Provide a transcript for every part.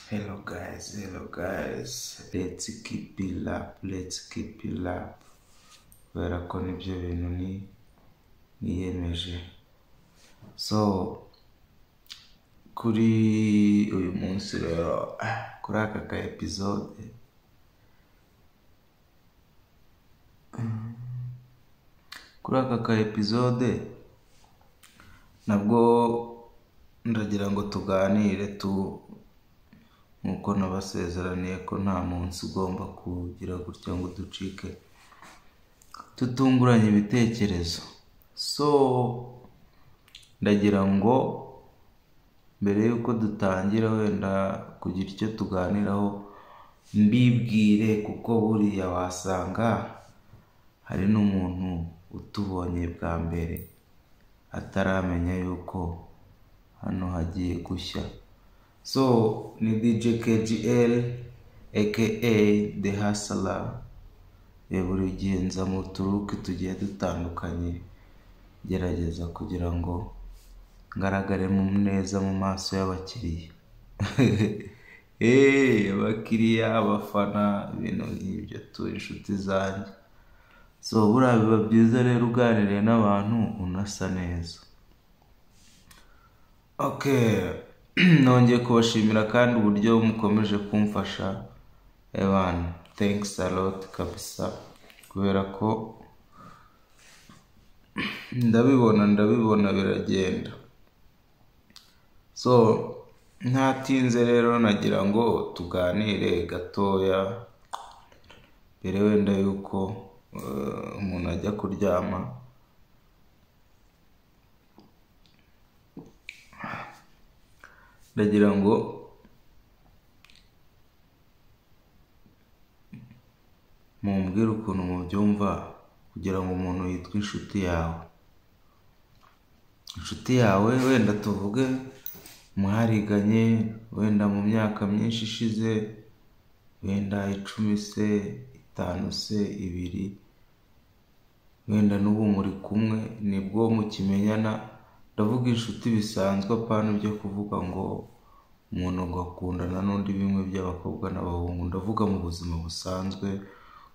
Hello guys, hello guys. Let's keep it up, let's keep it up. Kubera ko nibyo bintu ni niyemeje. So kuri uyu munsi rero ah, kuri aka ka episode kuri aka ka episode nabwo ndagira ngo tuganire tu nk'uko nabasezeraniye ko nta munsi ugomba kugira gutya ngo ducike tutunguranye ibitekerezo so ndagira ngo mbere y'uko dutangira wenda kugira icyo tuganiraho mbibwire kuko buriya wasanga hari n'umuntu utubonye bwa mbere ataramenya yuko hano hagiye gushya so ni dj kgl aka the hustler Eh, buri gihe nza mu turuki tugiye dutandukanye gerageza kugira ngo ngaragare mu neza mu maso y'abakiriya Eh, abakiriya abafana ibintu nk'ibyo tu inshuti zanjye so buriya biba byiza rero uganiriye n'abantu unasa neza ok nongeye kubashimira kandi uburyo mukomeje kumfasha ebana thanks a lot kabisa kubera ko ndabibona ndabibona biragenda so ntatinze rero nagira ngo tuganire gatoya mbere wenda yuko eh, umuntu ajya kuryama ndagira ngo mumbwire ukuntu mubyumva kugira ngo umuntu yitwe inshuti yawe inshuti yawe wenda tuvuge mwariganye wenda mu myaka myinshi ishize wenda icumi se itanu se ibiri wenda n'ubu muri kumwe nibwo mukimenyana ndavuga inshuti bisanzwe apana byo kuvuga ngo umuntu agakundana n'undi bimwe by'abakobwa n'abahungu ndavuga mu buzima busanzwe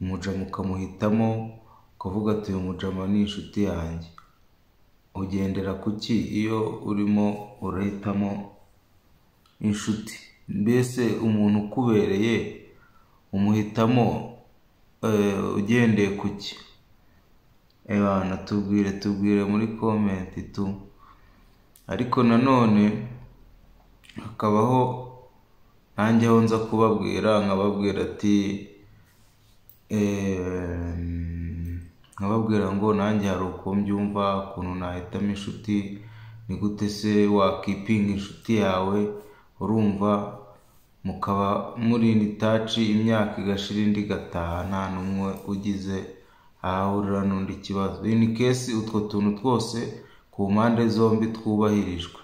umuja mukamuhitamo ukavuga ati uyu mujama ni inshuti yanjye ugendera ku ki iyo urimo urahitamo inshuti mbese umuntu ukubereye umuhitamo eh, ugendeye ku ki ebana tubwire tubwire muri komenti tu ariko nanone hakabaho nanjye aho nza kubabwira nkababwira ati ehm, nkababwira ngo nanjye hari uko mbyumva ukuntu nahitamo inshuti ni gute se wakipinga inshuti yawe urumva mukaba muri in touch imyaka igashira indi igataha nta n'umwe ugize ahahurira n'undi kibazo ini kesi utwo tuntu twose ku mpande zombi twubahirijwe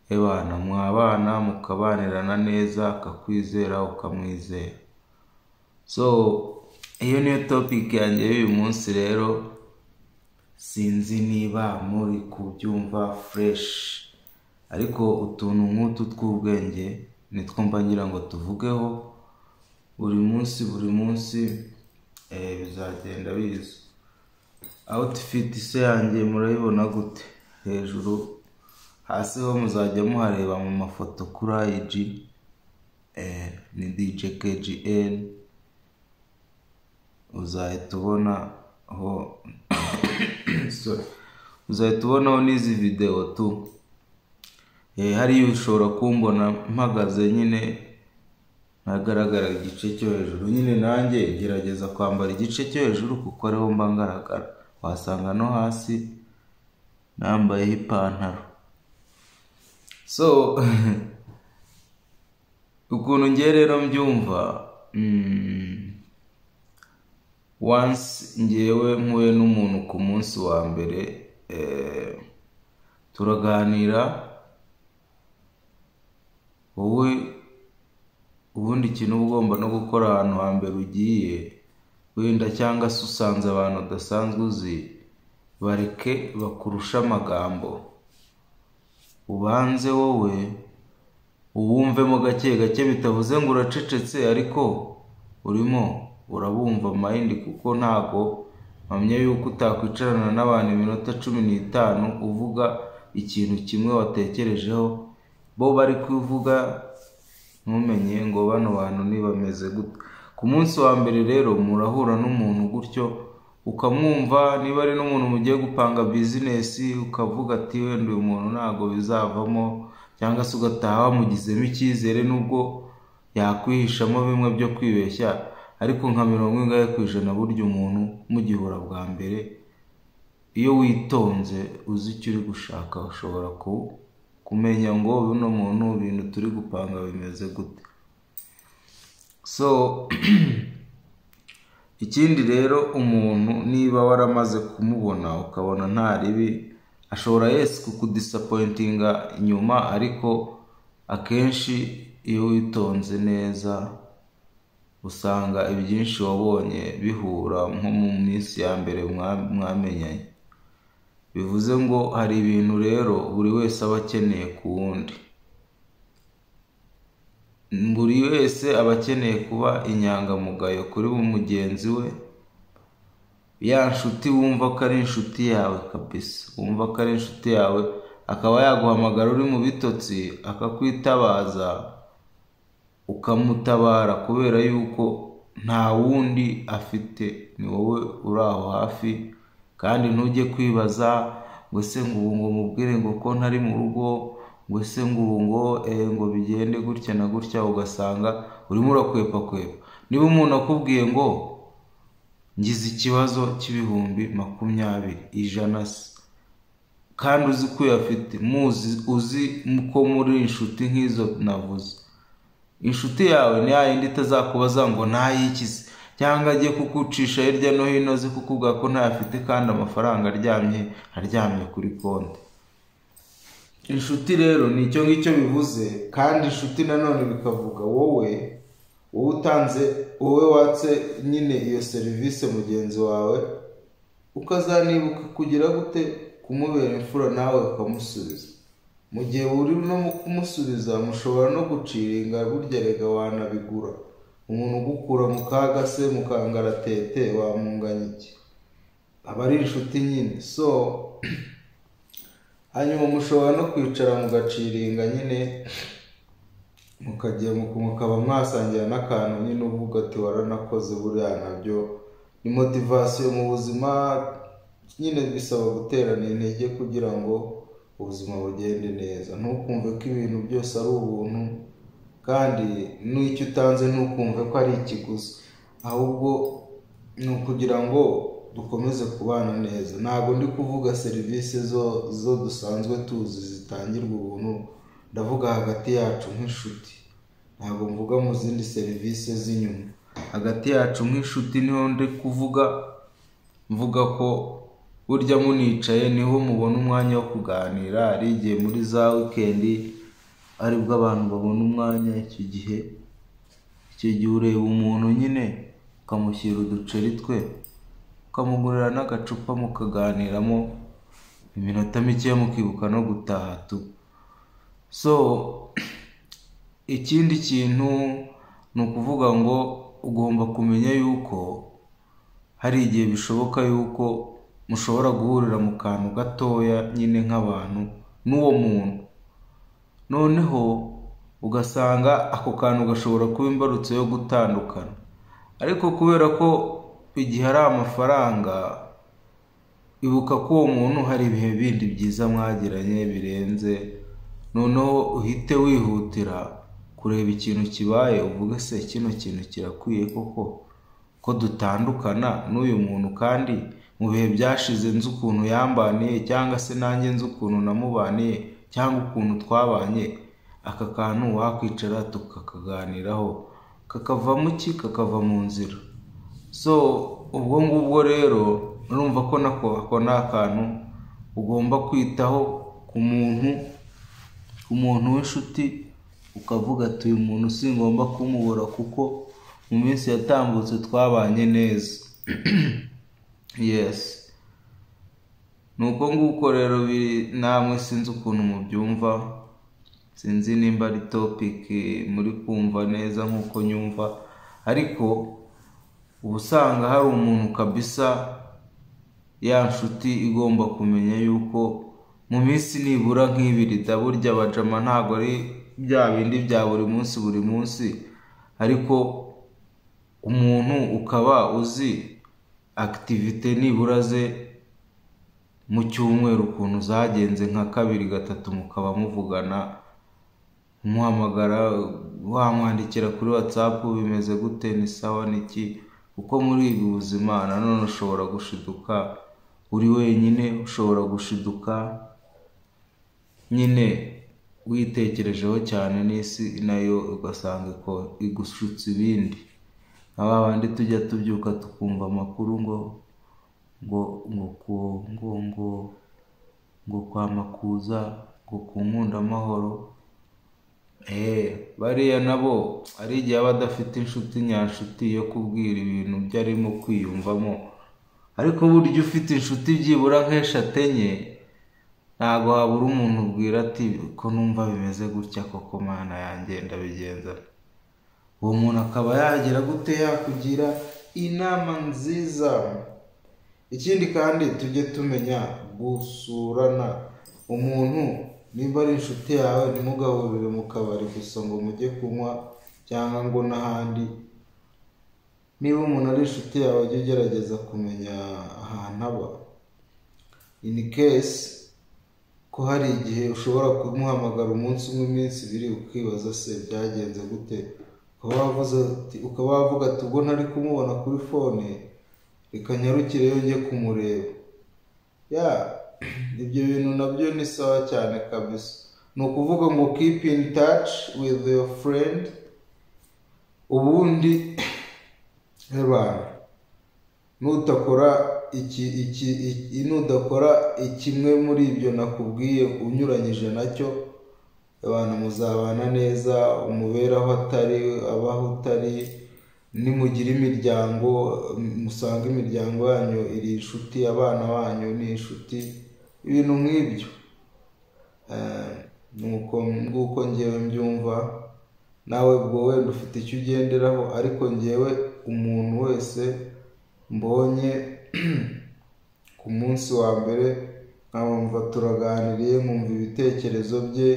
ebana mwabana mukabanirana neza akakwizera ukamwizera so iyo niyo topic yanjye y'uyu munsi rero sinzi niba muri kubyumva fresh ariko utuntu nk'utu tw'ubwenge nitwo mba ngira ngo tuvugeho buri munsi buri munsi eh, bizagenda biza outfit se yanjye murayibona gute hejuru hasi ho muzajya muhareba mu mafoto kuri IG eh, ni DJ KGN uzahita ubonaho sorry uzahita ubonaho n'izi videwo tu Eh, hariya ushobora kumbona mpagaze nyine ntagaragara igice cyo hejuru nyine nanjye gerageza kwambara igice cyo hejuru kuko ariho mba ngaragara wasanga no hasi nambayeho ipantaro so ukuntu ngiye rero mbyumva mm, once ngewe mpuye n'umuntu ku munsi wa mbere eh, turaganira wowe ubundi ikintu uba ugomba no gukora ahantu hambere ugiye wenda cyangwa se usanze abantu udasanzwe uzi bareke bakurusha amagambo ubanze wowe uwumvemo gake gake bitavuze ngo uracecetse ariko urimo urabumva mayindi kuko ntago mpamya yuko utakwicarana n'abantu iminota cumi n'itanu uvuga ikintu kimwe watekerejeho bo bari kuvuga ntumenye ngo bano bantu ntibameze gute ku munsi wa mbere rero murahura n'umuntu gutyo ukamwumva niba ari n'umuntu mugiye gupanga bizinesi ukavuga ati wenda uyu muntu ntabwo bizavamo cyangwa se ugataha wamugizemo icyizere n'ubwo yakwihishamo bimwe byo kwibeshya ariko nka mirongo ingahe ku ijana burya umuntu mugihura bwa mbere iyo witonze uzi icyo uri gushaka ushobora kumenya ngo buno muntu ibintu turi gupanga bimeze gute so ikindi rero umuntu niba waramaze kumubona ukabona nta ribi ashobora yesi kukudisapointinga inyuma ariko akenshi iyo witonze neza usanga ibyinshi wabonye bihura nko mu minsi ya mbere mwamenyanye bivuze ngo hari ibintu rero buri wese aba akeneye ku wundi buri wese aba akeneye kuba inyangamugayo kuri mugenzi we ya nshuti wumva ko ari inshuti yawe kabisa wumva ko ari inshuti yawe akaba yaguhamagara uri mu bitotsi akakwitabaza ukamutabara kubera yuko nta wundi afite ni wowe uri aho hafi kandi ntujye kwibaza ngo se ngo ubu ngo mubwire ngo ko ntari mu rugo ngo se ngo ubu ngo ngo bigende gutya na gutya ugasanga urimo urakwepa kwepa niba umuntu akubwiye ngo ngize ikibazo cy'ibihumbi makumyabiri ijana se kandi uzi ko uyafite muzi uzi ko muri inshuti nk'izo navuze inshuti yawe ni yindi itazakubaza ngo ntayikize cyangwa ajye kugucisha hirya no hino azi kukubwira ko ntayafite kandi amafaranga aryamye aryamye kuri konti inshuti rero ni icyo ngicyo bivuze kandi inshuti nanone bikavuga wowe wowe utanze wowe watse nyine iyo serivisi mugenzi wawe ukazanibuka kugira gute kumubera imfura nawe ukamusubiza mu gihe uri no kumusubiza mushobora no guciringa burya rega wanabigura umuntu ugukura mu kaga se mukangaratete wamunganya iki aba ari inshuti nyine so hanyuma mushobora no kwicara mugaciringa nyine mukajya mukaba mwasangira n'akantu nyine uvuga ati waranakoze buriya nabyo ni motivasiyo mu buzima nyine bisaba guterana intege kugira ngo ubuzima bugende neza ntukumve ko ibintu byose ari ubuntu kandi n'icyo utanze ntukumve ko ari ikiguzi ahubwo ni ukugira ngo dukomeze kubana neza ntabwo ndi kuvuga serivisi zo zo dusanzwe tuzi zitangirwa ubuntu ndavuga hagati yacu nk'inshuti ntabwo mvuga mu zindi serivisi z'inyuma hagati yacu nk'inshuti niho ndi kuvuga mvuga ko burya municaye niho mubona umwanya wo kuganira ari igihe muri za wikendi aribwo abantu babona umwanya icyo gihe icyo gihe ureba umuntu nyine ukamushyira uduceri twe ukamugurira n'agacupa mukaganiramo iminota mike mukibuka no gutaha tu so ikindi kintu ni ukuvuga ngo ugomba kumenya yuko hari igihe bishoboka yuko mushobora guhurira mu kantu gatoya nyine nk'abantu n'uwo muntu noneho ugasanga ako kantu gashobora kuba imbarutso yo gutandukana ariko kubera ko igihe ari amafaranga ibuka ko uwo muntu hari ibihe bindi byiza mwagiranye birenze noneho uhite wihutira kureba ikintu kibaye uvuge se kino kintu kirakwiye koko ko dutandukana n'uyu muntu kandi mu bihe byashize nzi ukuntu yambaniye cyangwa se nanjye nzi ukuntu namubaniye cyangwa ukuntu twabanye aka kantu wakwicara tukakaganiraho kakavamo iki kakava mu nzira so ubwo ngubwo rero urumva ko nako ako ni akantu ugomba kwitaho ku muntu ku muntu w'inshuti ukavuga ati uyu muntu singomba kumubura kuko mu minsi yatambutse twabanye neza yesi ni uko nguko rero namwe sinzi ukuntu mubyumva sinzi nimba ari topiki muri kumva neza nk'uko nyumva ariko uba usanga hari umuntu kabisa ya nshuti igomba kumenya yuko mu minsi nibura nk'ibiri burya abajama ntabwo ari bya bindi bya buri munsi buri munsi ariko umuntu ukaba uzi akitivite nibura ze mu cyumweru ukuntu zagenze nka kabiri gatatu mukaba muvugana umuhamagara wamwandikira kuri watsapu bimeze gute ni sawa niki kuko muri ubu buzima nanone ushobora gushiduka uri wenyine ushobora gushiduka nyine witekerejeho cyane n'isi nayo ugasanga igushutse ibindi nka ba bandi tujya tubyuka tukumva amakuru ngo ngo ngo ngo ngo ngo kwa makuza ngo ku nkundamahoro bariya nabo hari igihe aba adafite inshuti nyanshuti yo kubwira ibintu byo arimo kwiyumvamo ariko burya ufite inshuti byibura nk'eshatu enye ntabwo habura umuntu ubwira ati ko numva bimeze gutya koko mana yanjye ndabigenza uwo muntu akaba yagira gute yakugira inama nziza ikindi kandi tujye tumenya gusurana umuntu nimba ari inshuti yawe ntimugaburire mu kabari gusa ngo mujye kunywa cyangwa ngo n'ahandi niba umuntu ari inshuti yawe ujye ugerageza kumenya ahantu aba ini kesi ko hari igihe ushobora kumuhamagara umunsi umwe iminsi ibiri ukibaza se byagenze gute ukaba wavuga ati ubwo ntari kumubona kuri fone reka nyarukireyo njye kumureba ya ibyo bintu nabyo ni sawa cyane kabisa ni ukuvuga ngo keep in touch with your friend ubundi reba nutakora iki iki nudakora kimwe muri ibyo nakubwiye unyuranyije nacyo abantu muzabana neza umubere aho atari abaho utari nimugira imiryango musanga imiryango yanyu iri inshuti abana banyu ni inshuti ibintu nk'ibyo nguko ngewe mbyumva nawe ubwo wenda ufite icyo ugenderaho ariko ngewe umuntu wese mbonye ku munsi wa mbere nkamwumva turaganiriye nkumva ibitekerezo bye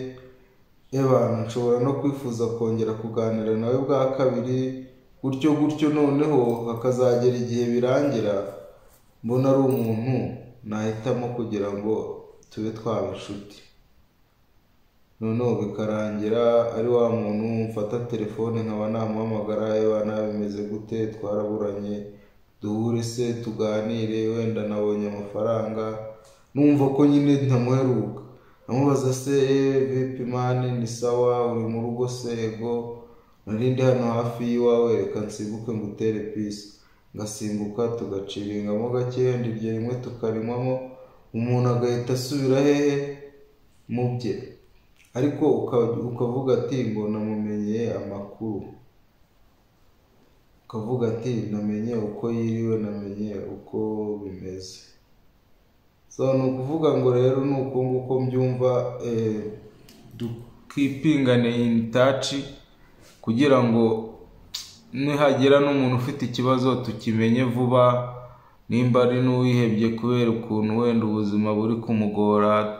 abantu nshobora no kwifuza kongera kuganira nawe bwa kabiri gutyo gutyo noneho hakazagera igihe birangira mbona ari umuntu nahitamo kugira ngo tube twaba inshuti noneho bikarangira ari wa muntu mfata telefone nkaba namuhamagara yewe nabimeze gute twaraburanye duhure se tuganire wenda nabonye amafaranga numva ko nyine ntamuheruka namubaza se vipi mani ni sawa uri mu rugo sego narindi hano hafi y'iwawe reka nsimbuke ngutere pisi ngasimbuka tugaciringamo gake wenda iryo rimwe tukarinywamo umuntu agahita asubira hehe mu bye ariko ukavuga ati ngo namumenye amakuru ukavuga ati namenye uko yiriwe namenye uko bimeze so ni ukuvuga ngo rero ni uko nguko mbyumva dukipingane ini taci kugira ngo nihagira n'umuntu ufite ikibazo tukimenye vuba nimba ari n'uwihebye kubera ukuntu wenda ubuzima buri kumugora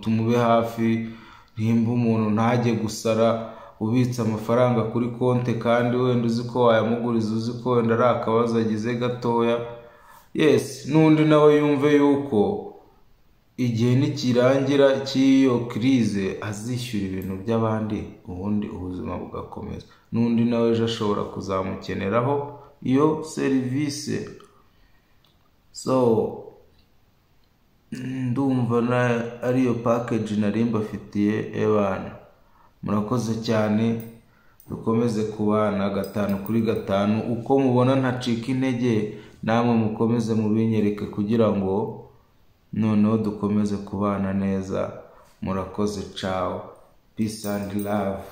tumube hafi nimba umuntu ntajye gusara ubitse amafaranga kuri konti kandi wenda uzi ko wayamuguriza uzi ko wenda ari akabazo agize gatoya yesi n'undi nawe yumve yuko igihe nikirangira cy'iyo kirize azishyura ibintu by'abandi ubundi ubuzima bugakomeza n'undi nawe ejo ashobora kuzamukeneraho iyo serivisi so ndumva ariyo pakeji nari mbafitiye ebana murakoze cyane dukomeze kubana gatanu kuri gatanu uko mubona ntacika intege namwe mukomeze mubinyereke kugira ngo noneho dukomeze kubana neza murakoze cawo peace and love